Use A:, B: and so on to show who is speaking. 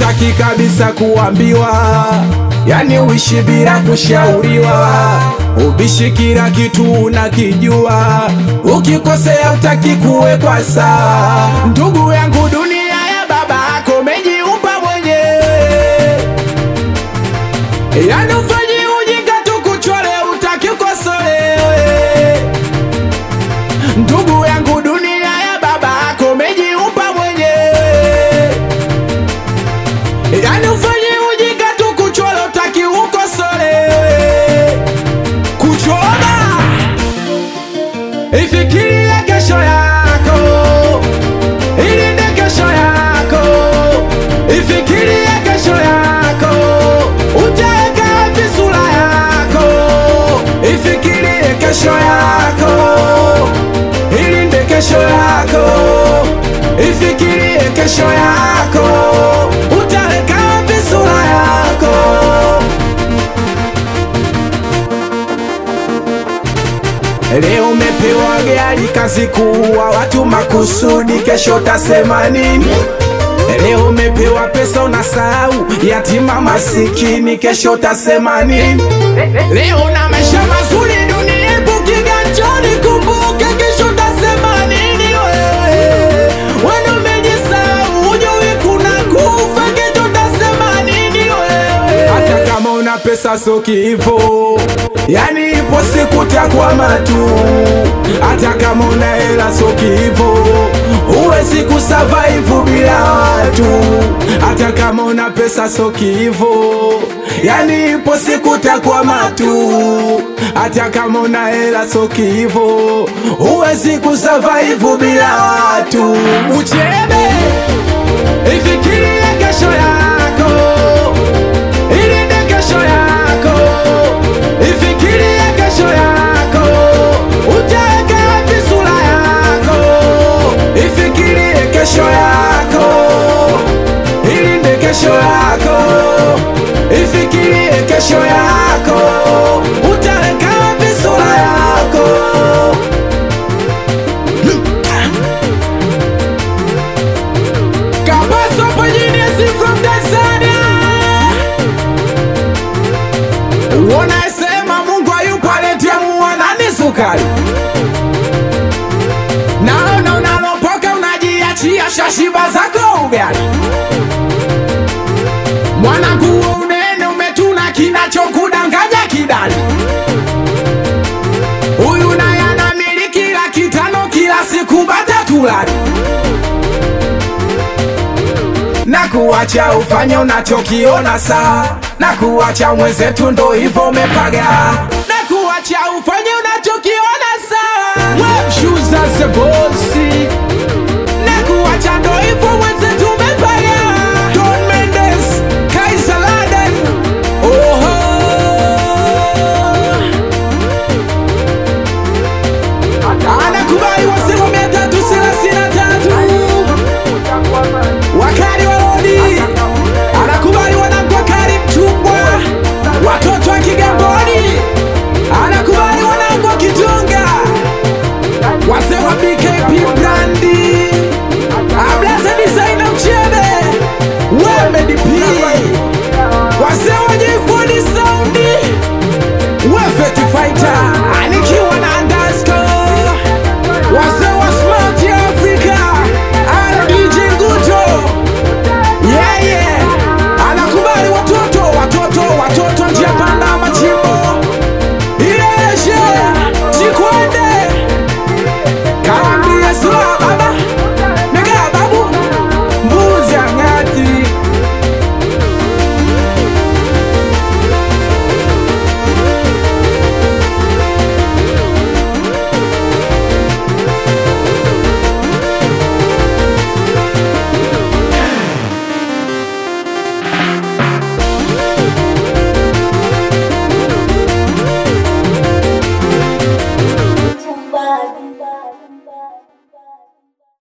A: utaki kabisa kuambiwa, yani uishi bila kushauriwa, ubishi kila kitu unakijua, ukikosea utaki kuwekwa sawa. Ndugu yangu, dunia ya baba yako umejiumba mwenyewe, yani ufanyi ujinga tu kuchole, utaki ukosolewe. Ndugu yangu, dunia ya baba yako umejiumba mwenyewe, yani ufanyi ujinga tu kuchole, utaki ukosolewe. Kuchoma ifikirie kesho yako, ilinde kesho yako, ifikirie kesho yako, utaweka wapi sura yako, ifikirie kesho yako, ilinde kesho yako, ifikirie kesho yako, utaweka wapi sura yako. Leo umepewa gari kazi kuua watu makusudi, kesho tasema nini? Leo umepewa pesa unasahau yatima masikini, kesho tasema nini? Leo na maisha mazuri dunia ipo kiganjani, kumbuka kesho tasema nini? Wewe wewe umejisahau, hujui kuna kufa, kesho tasema nini? Wewe hata kama una pesa so kivo, yani ipo siku takwama tu. Hata kama una hela so kivo, huwezi kusurvive bila watu. Hata kama una pesa so kivo, yani ipo siku takwama tu. Hata kama una hela so kivo, huwezi kusurvive bila watu. Uchebe, ifikirie kesho yako ilinde kesho yako, ifikirie kesho yako, utaweka wapi sura yako, ifikirie kesho yako, ilinde kesho yako, ifikirie kesho yako, utaweka wapi sura yako. Kabaso Pajiniasi from Tanzania Unasema Mungu hayupo aletea muwanani sukari Naona unalopoka unajiachia shashiba zako ugali Mwanangu huo unene umetuna kinachokudanganya kidali Huyu naye anamiliki laki tano kila siku bata tulali na kuacha ufanye unachokiona saa na kuacha mwenzetu ndo hivyo umepaga na kuacha ufanye unachokiona saa Web shoes as a bossy